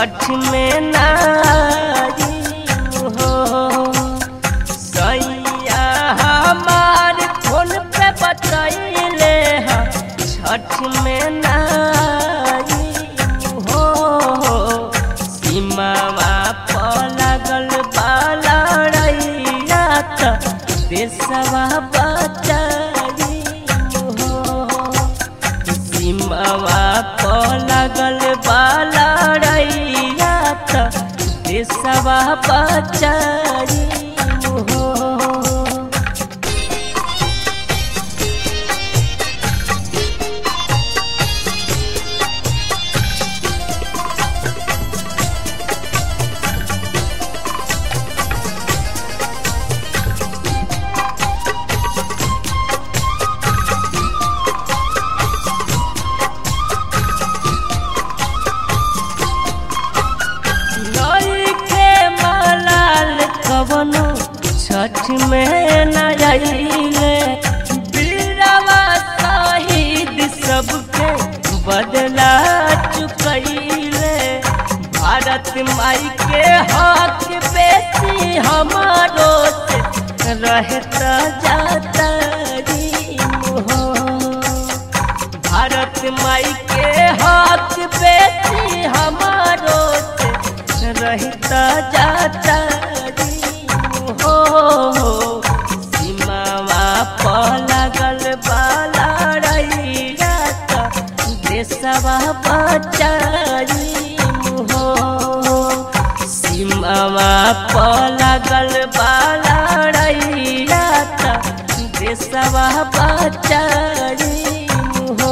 छठ में नारी हो सैया हमार फोन पे बतैले ह छठ में नारी हो सीमावा पर लागल बाला रैया त देशवा बचारी हो सीमावा पर लागल बाला रैया त देशवा बचारी हो नइखे मलाल कवनो छठ में न आइले बीरवा शहीद सबके बदला चुकैले भारत माई के हक बेसी हमारो से रहता जाता हो भारत माई के हक बेसी हमारो से रहता जाता हो सीमावा पर लागल बाला रैया त देशवा बचारी हो सीमावा पर लागल बाला रैया त देशवा बचारी हो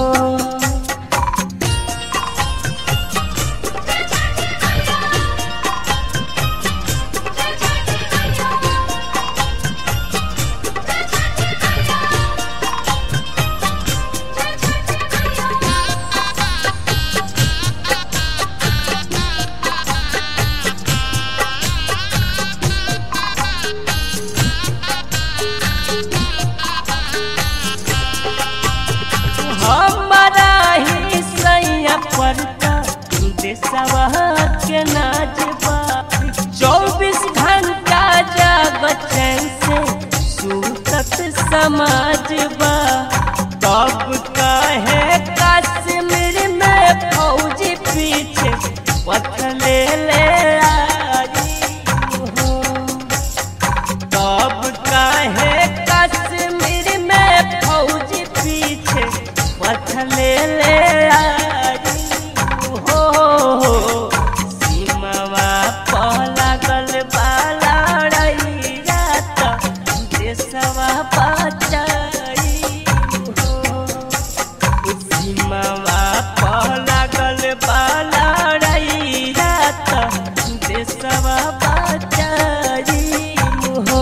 हमारा ही सैया पड़ता देशवा के नाचबा चौबीस घंटा जाग चैन से सुतत समाजबा तब कहे कश्मीर में फौजी पीछे पथले ले आई हो तब काहे कश्मीर में फौजी पीछे पथले ले आई हो सीमावा पर लागल बाला रैया त देशवा बचाई हो सीमावा पर लागल बाला रैया त देशवा बचाई हो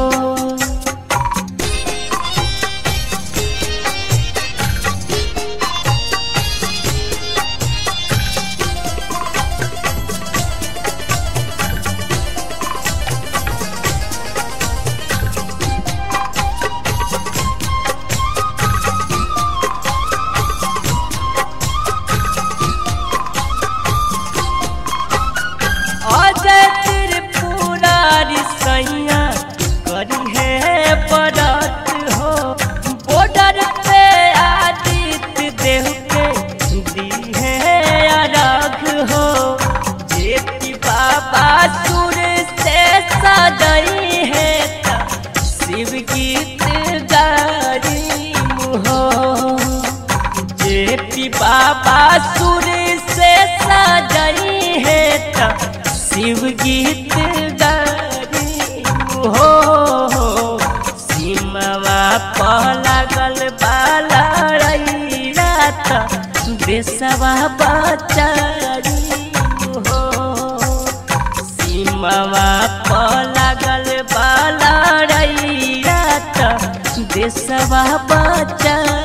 अजय त्रिपुरारी सैया करी है बरत हो बॉर्डर पे आदित्य देव के दी है अरघ हो जेपी बाबा सुर से सजई है त शिव गीत गारी हो जेपी बाबा सुर से सजई है त शिव गीत गारी हो सीमावा पर लागल बाला रैया त देशवा बचारी हो सीमावा पर लागल बाला रैया त देशवा बचारी